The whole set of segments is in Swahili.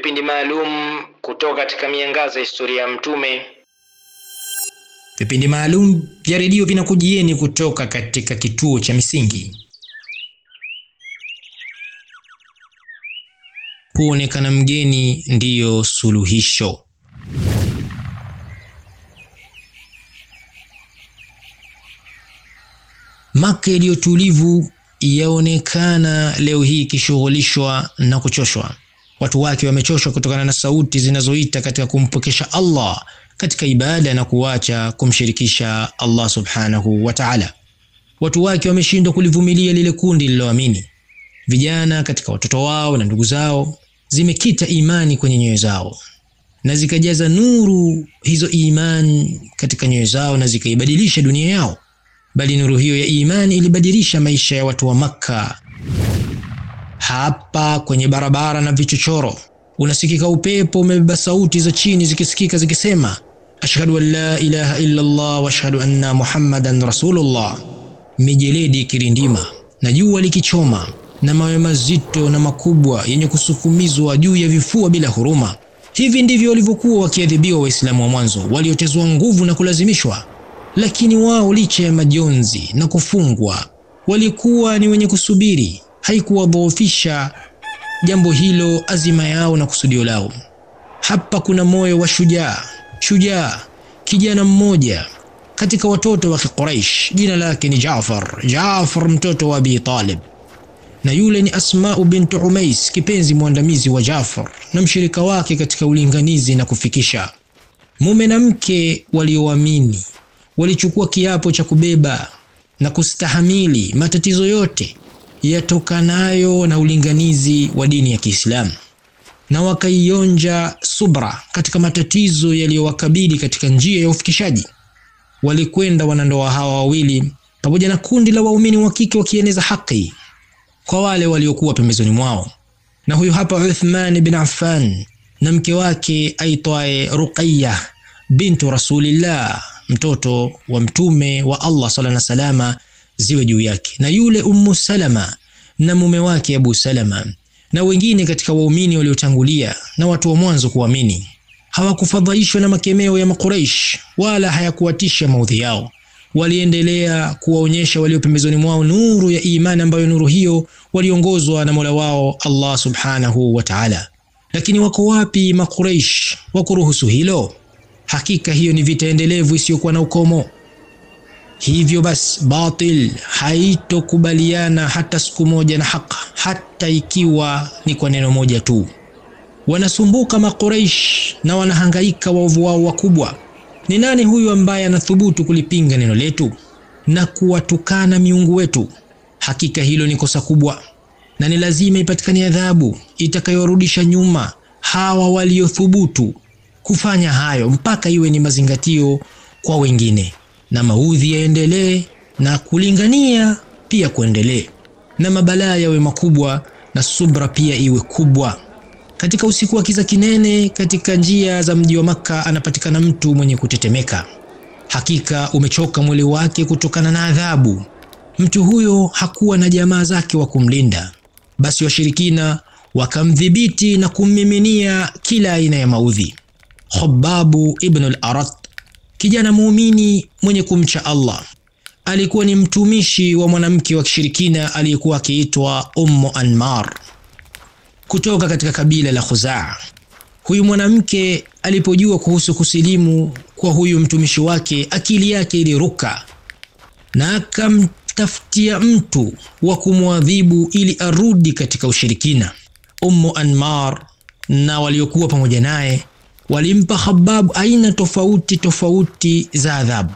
vipindi maalum kutoka katika miangaza ya historia ya Mtume. Vipindi maalum vya redio vinakujieni kutoka katika kituo cha Misingi. Kuonekana mgeni ndiyo suluhisho. Maka iliyo tulivu yaonekana leo hii ikishughulishwa na kuchoshwa. Watu wake wamechoshwa kutokana na sauti zinazoita katika kumpokesha Allah katika ibada na kuacha kumshirikisha Allah subhanahu wa ta'ala. Watu wake wameshindwa kulivumilia lile kundi lililoamini. Vijana katika watoto wao na ndugu zao zimekita imani kwenye nyoyo zao na zikajaza nuru hizo imani katika nyoyo zao na zikaibadilisha dunia yao, bali nuru hiyo ya imani ilibadilisha maisha ya watu wa Makka. Hapa kwenye barabara na vichochoro unasikika upepo umebeba sauti za chini zikisikika zikisema, ashhadu an la ilaha illa Allah wa ashhadu anna muhammadan rasulullah. Mijeledi ikirindima na jua likichoma na mawe mazito na makubwa yenye kusukumizwa juu ya vifua bila huruma. Hivi ndivyo walivyokuwa wakiadhibiwa Waislamu wa mwanzo waliotezwa nguvu na kulazimishwa. Lakini wao licha ya majonzi na kufungwa, walikuwa ni wenye kusubiri. Haikuwadhoofisha jambo hilo azima yao na kusudio lao. Hapa kuna moyo wa shujaa, shujaa kijana mmoja katika watoto wa Quraysh, jina lake ni Jaafar, Jaafar mtoto wa Abi Talib na yule ni Asmau bintu Umais, kipenzi mwandamizi wa Jafar na mshirika wake katika ulinganizi na kufikisha. Mume na mke walioamini walichukua kiapo cha kubeba na kustahamili matatizo yote yatokanayo na ulinganizi wa dini ya Kiislamu, na wakaionja subra katika matatizo yaliyowakabili katika njia ya ufikishaji. Walikwenda wanandoa hawa wawili pamoja na kundi la waumini wa kike wakieneza haki kwa wale waliokuwa pembezoni mwao. Na huyu hapa Uthman bin Affan na mke wake aitwaye Ruqayya bintu Rasulillah, mtoto wa mtume wa Allah sallallahu alaihi wasallam ziwe juu yake, na yule Ummu Salama na mume wake Abu Salama na wengine katika waumini waliotangulia na watu wa mwanzo kuamini. Hawakufadhaishwa na makemeo ya Makuraish wala hayakuwatisha maudhi yao waliendelea kuwaonyesha walio pembezoni mwao nuru ya imani ambayo nuru hiyo waliongozwa na Mola wao Allah subhanahu wa ta'ala. Lakini wako wapi Makuraish wa kuruhusu hilo? Hakika hiyo ni vita endelevu isiyokuwa na ukomo. Hivyo basi, batil haitokubaliana hata siku moja na haq, hata ikiwa ni kwa neno moja tu. Wanasumbuka Makuraish na wanahangaika waovu wao wakubwa ni nani huyu ambaye anathubutu kulipinga neno letu na kuwatukana miungu wetu? Hakika hilo ni kosa kubwa, na ni lazima ipatikane adhabu itakayorudisha nyuma hawa waliothubutu kufanya hayo, mpaka iwe ni mazingatio kwa wengine, na maudhi yaendelee na kulingania pia kuendelee, na mabalaa yawe makubwa na subra pia iwe kubwa. Katika usiku wa kiza kinene katika njia za mji wa Makka anapatikana mtu mwenye kutetemeka. Hakika umechoka mwili wake kutokana na adhabu. Mtu huyo hakuwa na jamaa zake wa kumlinda, basi washirikina wakamdhibiti na kummiminia kila aina ya maudhi. Khababu ibn al-Arat, kijana muumini mwenye kumcha Allah, alikuwa ni mtumishi wa mwanamke wa kishirikina aliyekuwa akiitwa Ummu Anmar kutoka katika kabila la Khuzaa. Huyu mwanamke alipojua kuhusu kusilimu kwa huyu mtumishi wake, akili yake iliruka na akamtafutia mtu wa kumwadhibu ili arudi katika ushirikina. Ummu Anmar na waliokuwa pamoja naye walimpa Khabbab aina tofauti tofauti za adhabu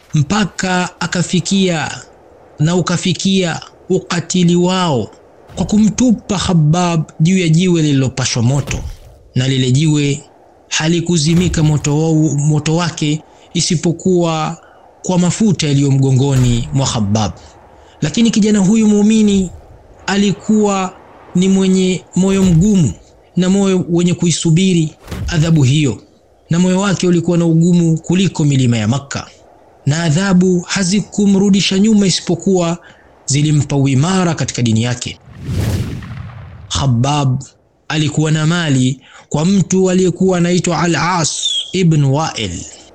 mpaka akafikia na ukafikia ukatili wao kwa kumtupa Khabbab juu ya jiwe lililopashwa moto, na lile jiwe halikuzimika moto, moto wake isipokuwa kwa mafuta yaliyo mgongoni mwa Khabbab. Lakini kijana huyu muumini alikuwa ni mwenye moyo mgumu na moyo wenye kuisubiri adhabu hiyo, na moyo wake ulikuwa na ugumu kuliko milima ya Makka, na adhabu hazikumrudisha nyuma isipokuwa zilimpa uimara katika dini yake. Khabbab alikuwa na mali kwa mtu aliyekuwa anaitwa Al-As ibn Wa'il,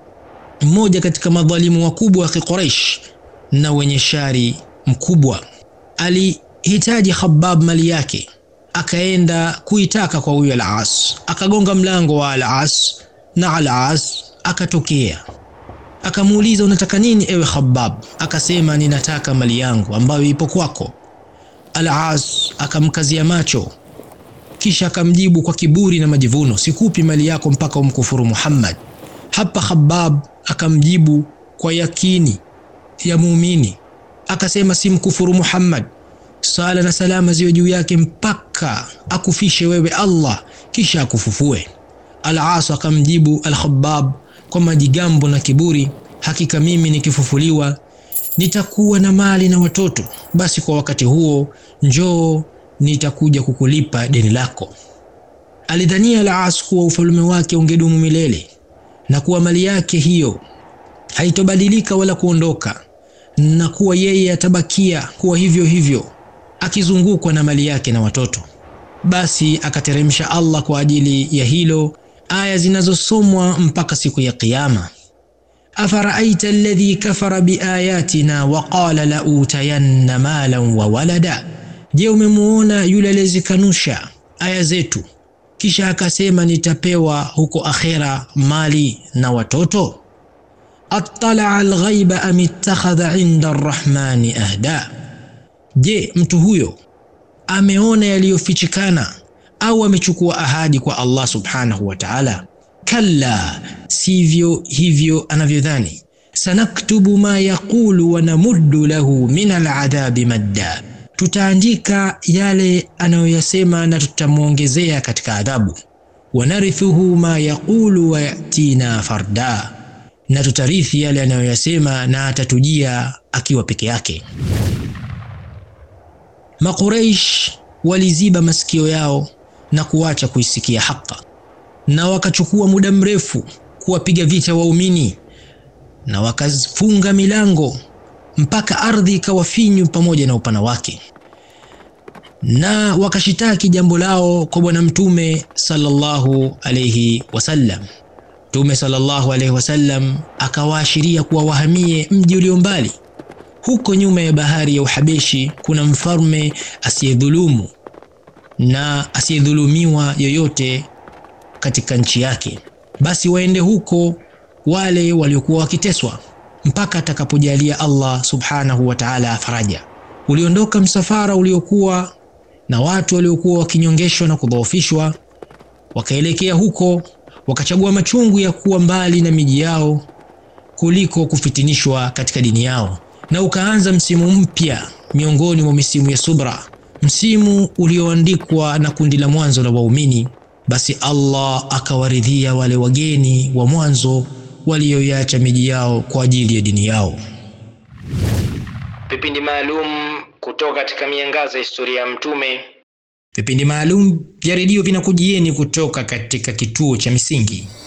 mmoja katika madhalimu wakubwa wa Quraysh na wenye shari mkubwa. Alihitaji Khabbab mali yake, akaenda kuitaka kwa huyo Al-As, akagonga mlango wa Al-As na Al-As akatokea akamuuliza unataka nini ewe Khabbab? Akasema ninataka mali yangu ambayo ipo kwako. Al-As akamkazia macho, kisha akamjibu kwa kiburi na majivuno, sikupi mali yako mpaka umkufuru Muhammad. Hapa Khabbab akamjibu kwa yakini ya muumini, akasema simkufuru Muhammad, sala na salama ziwe juu yake mpaka akufishe wewe Allah, kisha akufufue. Al-As akamjibu Al-Khabbab kwa majigambo na kiburi, hakika mimi nikifufuliwa nitakuwa na mali na watoto, basi kwa wakati huo njoo nitakuja kukulipa deni lako. Alidhania Al-As kuwa ufalme wake ungedumu milele na kuwa mali yake hiyo haitobadilika wala kuondoka, na kuwa yeye atabakia kuwa hivyo hivyo akizungukwa na mali yake na watoto. Basi akateremsha Allah kwa ajili ya hilo aya zinazosomwa mpaka siku ya Kiyama. afaraaita alladhi kafara biayatina wa qala la utayanna malan wa walada, je, umemuona yule aliyezikanusha aya zetu kisha akasema nitapewa huko akhera mali na watoto. attala alghaiba am ittakhadha inda arrahmani ahda, je, mtu huyo ameona yaliyofichikana au amechukua ahadi kwa Allah subhanahu wa ta'ala? Kalla, sivyo hivyo anavyodhani. Sanaktubu ma yaqulu wa namuddu lahu min aladhabi madda, tutaandika yale anayoyasema na tutamwongezea katika adhabu. Wanarithuhu ma yaqulu wa yatina farda, na tutarithi yale anayoyasema na atatujia akiwa peke yake. Makuraish waliziba masikio yao na kuacha kuisikia haka, na wakachukua muda mrefu kuwapiga vita waumini na wakafunga milango mpaka ardhi ikawa finyu pamoja na upana wake, na wakashitaki jambo lao kwa Bwana Mtume sallallahu alayhi wasallam. Mtume sallallahu alayhi wasallam akawaashiria kuwa wahamie mji ulio mbali. Huko nyuma ya bahari ya Uhabeshi kuna mfalme asiyedhulumu na asiyedhulumiwa yoyote katika nchi yake, basi waende huko wale waliokuwa wakiteswa mpaka atakapojalia Allah subhanahu wa ta'ala faraja. Uliondoka msafara uliokuwa na watu waliokuwa wakinyongeshwa na kudhoofishwa, wakaelekea huko, wakachagua machungu ya kuwa mbali na miji yao kuliko kufitinishwa katika dini yao, na ukaanza msimu mpya miongoni mwa misimu ya subra, msimu ulioandikwa na kundi la mwanzo la waumini. Basi Allah akawaridhia wale wageni wa mwanzo walioiacha miji yao kwa ajili ya dini yao. Vipindi maalum kutoka katika miangaza ya historia ya Mtume. Vipindi maalum vya redio vinakujieni kutoka katika kituo cha Misingi.